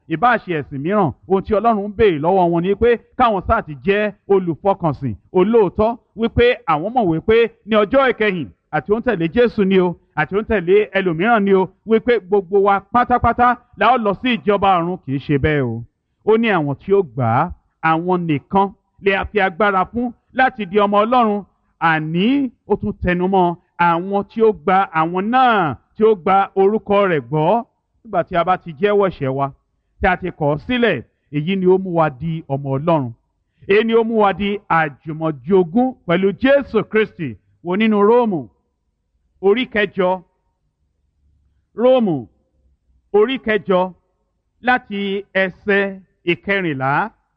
ìbá ṣe ẹ̀sìn mìíràn ohun tí ọlọ́run ń béèrè lọ́wọ́ wọn ni pé káwọn sáà ti jẹ́ olùfọkànsìn olóòótọ́ wípé àwọn mọ̀ wípé ní ọjọ́ ìkẹyìn àti ó ń tẹ̀lé jésù ni o àti ó ń tẹ̀lé ẹlòmíràn ni o wípé gbogbo wa pátápátá la ó lọ sí ìjọba ọ̀run kì í ṣe bẹ́ẹ̀ o ó ní àwọn tí ó gbà á àwọn nìkan lè fi agbára fún láti di ọmọ ọlọ́run àní ó tún tẹnumọ́ àwọn tí ó gba àwọn náà tí ó gba orúkọ rẹ̀ gbọ́ nígbà tí a bá ti jẹ́wọ́ ẹ̀ṣẹ̀ wa tí a ti kọ̀ ọ́ sílẹ̀ èyí ni ó mú wa di ọmọ ọlọ́run èyí ni ó mú wa di àjùmọ̀jogún pẹ̀lú jésù kristi wo nínú róòmù orí kẹjọ róòmù orí kẹjọ láti ẹsẹ ìkẹrìnlá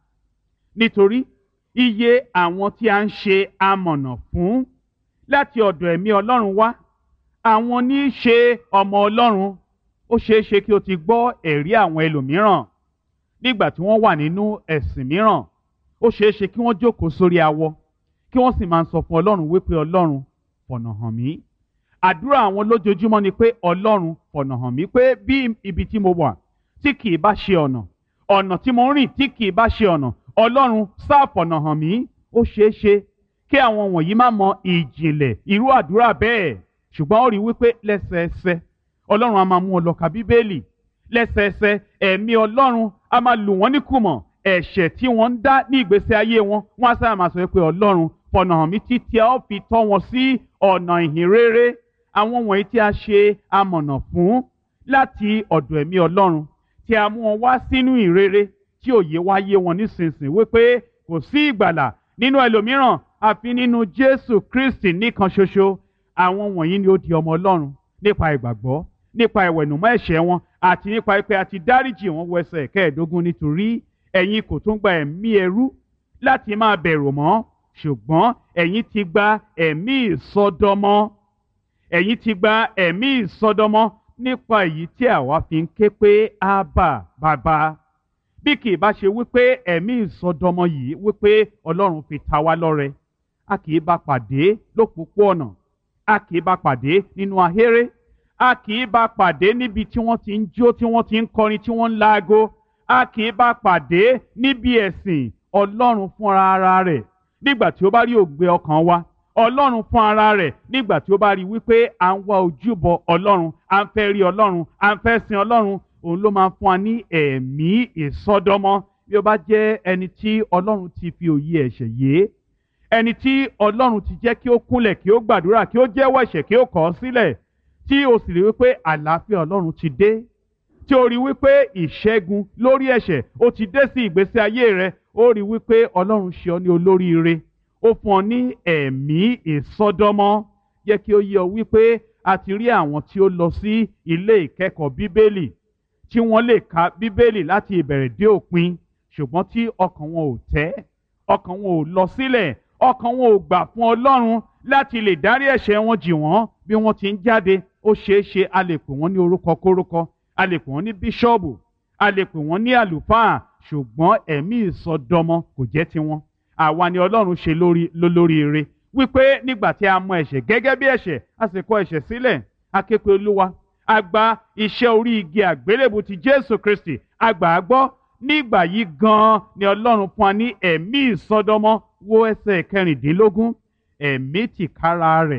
nítorí iye àwọn tí a ń ṣe amọ̀nà fún láti ọ̀dọ̀ ẹ̀mí ọlọ́run wá àwọn ní í ṣe ọmọ ọlọ́run ó ṣeé ṣe kí o ti gbọ́ ẹ̀rí àwọn ẹlòmíràn nígbà tí wọ́n wà nínú ẹ̀sìn mìíràn ó ṣeé ṣe kí wọ́n jókòó sórí awọ kí wọ́n sì máa ń sọ fún ọlọ́run wípé ọlọ́run fọ̀nà hàn mí àdúrà àwọn lójoojúmọ́ ni pé ọlọ́run fọ̀nà hàn mí pé bí ibi tí mo wà tí kì í bá ṣe ọ̀nà ọ̀nà tí mo ń rìn tí kì í bá ṣe ọ̀nà ọlọ́run sáà fọ̀nà hàn mí ó ṣeé ṣe kí àwọn wọ̀nyí má mọ ìjìnlẹ̀ irú àdúrà bẹ́ẹ̀ ṣùgbọ́n ó rí wípé lẹ́sẹẹsẹ ọlọ́run á máa mú ọ lọ ka bíbélì lẹ́sẹẹsẹ ẹ̀mí ọlọ́run á máa lù wọ́n níkùmọ̀ ẹ̀ṣẹ̀ tí wọ́n ń dá ní ìgbésí ayé wọn wọ́n á sábà máa sọ pé ọlọ́run fọ̀nà hàn mí títí a ó fi tọ́ wọn sí ọ̀nà ìhìn rere àwọn wọ̀nyí tí a ṣe amọ̀nà fún láti ọ̀dọ̀ ẹ̀mí ọlọ́run tí a mú wọn wá sínú ìrere tí òye wá yé wọn nísinsìnyí wípé kò sí ìgbàlà nínú ẹlòmíràn àfi nínú jésù kristi nìkan ṣoṣo àwọn wọ̀nyí ni ó di ọmọ ọlọ́run nípa ìgbàgbọ́ nípa ìwẹ̀nùmọ́ ẹ̀ṣẹ̀ wọn àti nípa pé a ti dáríjì wọn wọ ẹsẹ̀ kẹẹ̀ẹ́dógún nítorí ẹ̀yin kò tún gba ẹ̀mí ẹrú láti máa bẹ̀rù mọ́ ṣùgbọ́n ẹ̀yin ti gba ẹ̀mí ìsọdọmọ ẹ̀yin ti gba ẹ̀mí ìsọdọmọ nípa èyí tí àwa fi ń ké pé ábà bàbá bí kì í bá ṣe wípé ẹ̀mí ìsọdọmọ yìí wípé ọlọ́run fi ta wá lọ́rẹ a kì í bá pàdé lópòpóọ̀nà a kì í bá pàdé nínú ahéré a kì í bá pàdé níbi tí wọ́n ti ń jó tí wọ́n ti ń kọrin tí wọ́n ń laago a kì í bá pàdé níbi ẹ̀sìn ọlọ́run fúnra ara rẹ̀ nígbà tí ó bá rí ògbé ọkàn wa ọlọ́run fún ara rẹ̀ nígbà tí ó bá rí wípé à ń wá ojúbọ ọlọ́run à ń fẹ́ rí ọlọ́run à ń fẹ́ sin ọlọ́run òun ló máa ń fún wa ní ẹ̀mí ìsọdọmọ bí ó bá jẹ́ ẹni tí ọlọ́run ti fi òye ẹ̀ṣẹ̀ yé ẹni tí ọlọ́run ti jẹ́ kí ó kúnlẹ̀ kí ó gbàdúrà kí ó jẹ́wọ́ ẹ̀ṣẹ̀ kí ó kọ̀ ọ́ sílẹ̀ tí o sì rí wípé àlàáfíà ọlọ́run ti dé tí o rí wípé ìṣẹ́gun lórí ẹ̀ṣẹ̀ ó ti dé sí ìgbésí ayé rẹ ó rí wípé ọlọ́run ṣe ọ ní olóríire ó fún ọ ní ẹ̀mí ìsọdọmọ jẹ́ kí ó yé ọ wípé a ti rí àwọn tí ó lọ sí ilé ìkẹ́kọ̀ọ́ bíbélì tí wọ́n lè ka bíbélì láti ìbẹ̀rẹ̀ dé òpin ṣùgbọ́n tí ọkàn wọn ò tẹ́ ọkàn wọn ò lọ sílẹ̀ ọkàn wọn ò gbà fún ọlọ́run láti lè dárí ẹ̀ṣẹ̀ wọn jì wọ́n bí wọ́n ti ń jáde ó ṣeé ṣe a lè pè wọ́n ní orúkọ kórúkọ a lè pè wọ́n ní bíṣọ́ọ̀bù a lè pè wọ́n ní àlùfáà ṣùgbọ́n ẹ̀mí ìsọdọmọ kò jẹ́ tiwọn àwa ni ọlọ́run ṣe lórí lólóríire wípé nígbà tí a mọ ẹ̀ṣẹ̀ gẹ́gẹ́ bí ẹ̀ṣẹ̀ a sì kọ ẹ̀ṣẹ̀ sílẹ̀ a ké pe olúwa a gba iṣẹ́ orí igi àgbélébù ti jésù kristi a gbà á gbọ́ nígbà yìí gan-an ni ọlọ́run fún wa ní ẹ̀mí ìsọdọmọ wo ẹsẹ̀ kẹrìndínlógún ẹ̀mí tìkára rẹ̀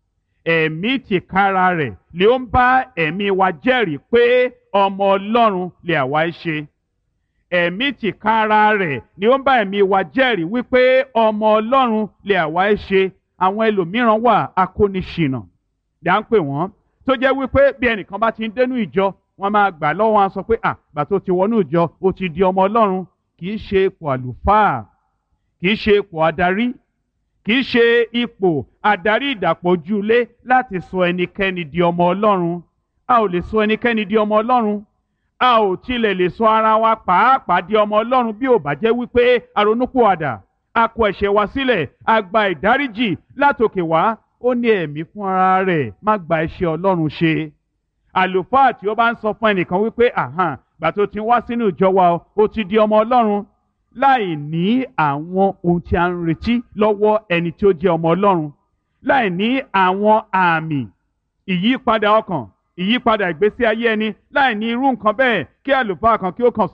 ẹ̀mí tìkára rẹ̀ lè ń bá ẹ̀mí wa jẹ́rìí pé ọmọ ọlọ́run lè àwa ṣe ẹ̀mí tìkára rẹ̀ ni ó ń bá ẹ̀mí wa jẹ́rìí wípé ọmọ ọlọ́run lè àwa ṣe àwọn ẹlòmíràn wà akóniṣìnà dá ń pè wọ́n tó jẹ́ wípé bí ẹnìkan bá ti ń dénú ìjọ wọ́n máa gbà lọ́wọ́ wọn sọ pé à gbà tó ti wọnú ìjọ ó ti di ọmọ ọlọ́run kì í ṣe ipò àlùfáà kì í ṣe ipò adarí kì í ṣe ipò adarí ìdàpọ̀jùlé láti sọ ẹnikẹ́ni di ọmọ ọlọ́run a ò lè sọ ẹnikẹ́ni di ọmọ ọlọ́run a ò tilẹ̀ lè sọ ara wa pàápàá di ọmọ ọlọ́run bí ò bá jẹ́ wípé aronúpìwàdà a kọ ẹ̀ṣẹ̀ wa sílẹ̀ a gba ìdáríjì látòkè wá ó ní ẹ̀mí fún ara rẹ̀ má gba iṣẹ́ ọlọ́run ṣe àlùfáà tí ó bá ń sọ fún ẹnìkan wípé àhàn gbà tó ti wá sínú ìjọ wa ó ti di ọmọ ọlọ́run láì ní àwọn ohun tí a ń retí lọ́wọ́ ẹni tí ó jẹ́ ọmọ ọlọ́run láì ní àwọn àmì ìyípadà ọkàn ìyípadà ìgbésí ayé ẹni láì ní irú nǹkan bẹ́ẹ̀ kí àlùfáà kan kí ó kàn sọ